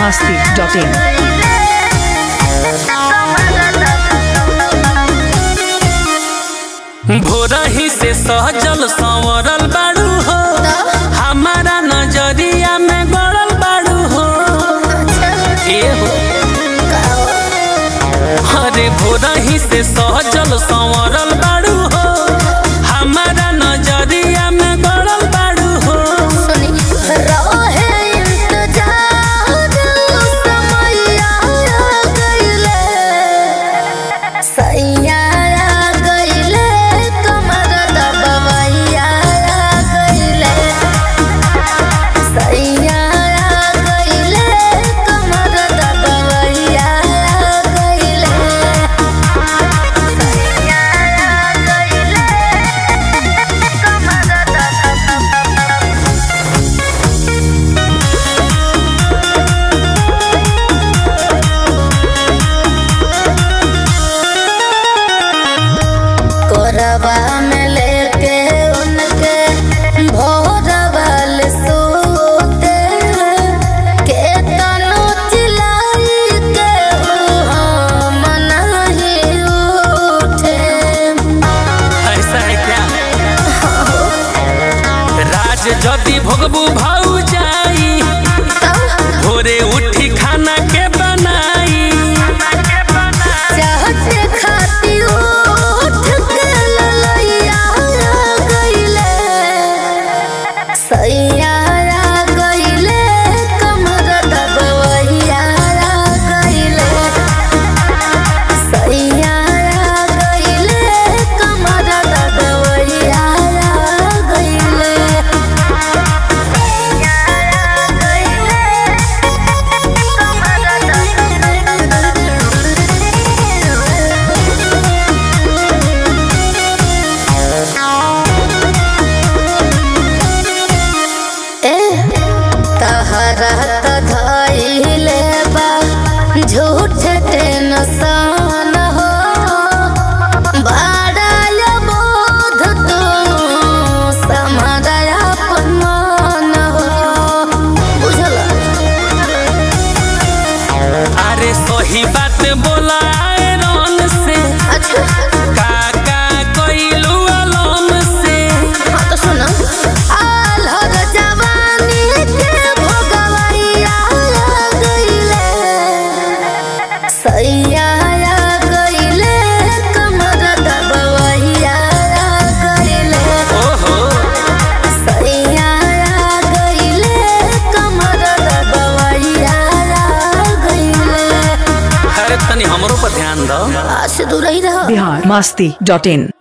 masti.in. भोरही से सहजल संवरल बाड़ू हो हमारा नजरिया में गड़ल बाड़ू हो ए हो अरे भोरही से सहजल संवरल बाड़ू हो हमारा नजरिया में गड़ल बाड़ू हो कोरबा में लेके उनके भोरबल सोते के तनु चिलाई के हम नहीं उठे ऐसा है क्या राज जदि भोगबू भाऊ जाई भोरे उठी खाना के बनाई चाहते खाती उठ के ललैया गईले सैया गईले कमर दबवैया गईले सैया गईले कमर दबवैया गईले सैया ए तहरत धइले बा झूठ टेंशन हो बड़ाय बोध तू समरया अपमान हो बुझल अरे सही बात बोला रन से अच्छा काका कइलू अलम से हाँ तो सुनो आल्हर जवानी के भोगवैया गईले सैया गईले कमर दबवैया गईले ओहो सैया गईले कमर दबवैया गईले अरे तनी हमरो पर ध्यान दो आज से दूर ही रहो Bihar masti.in.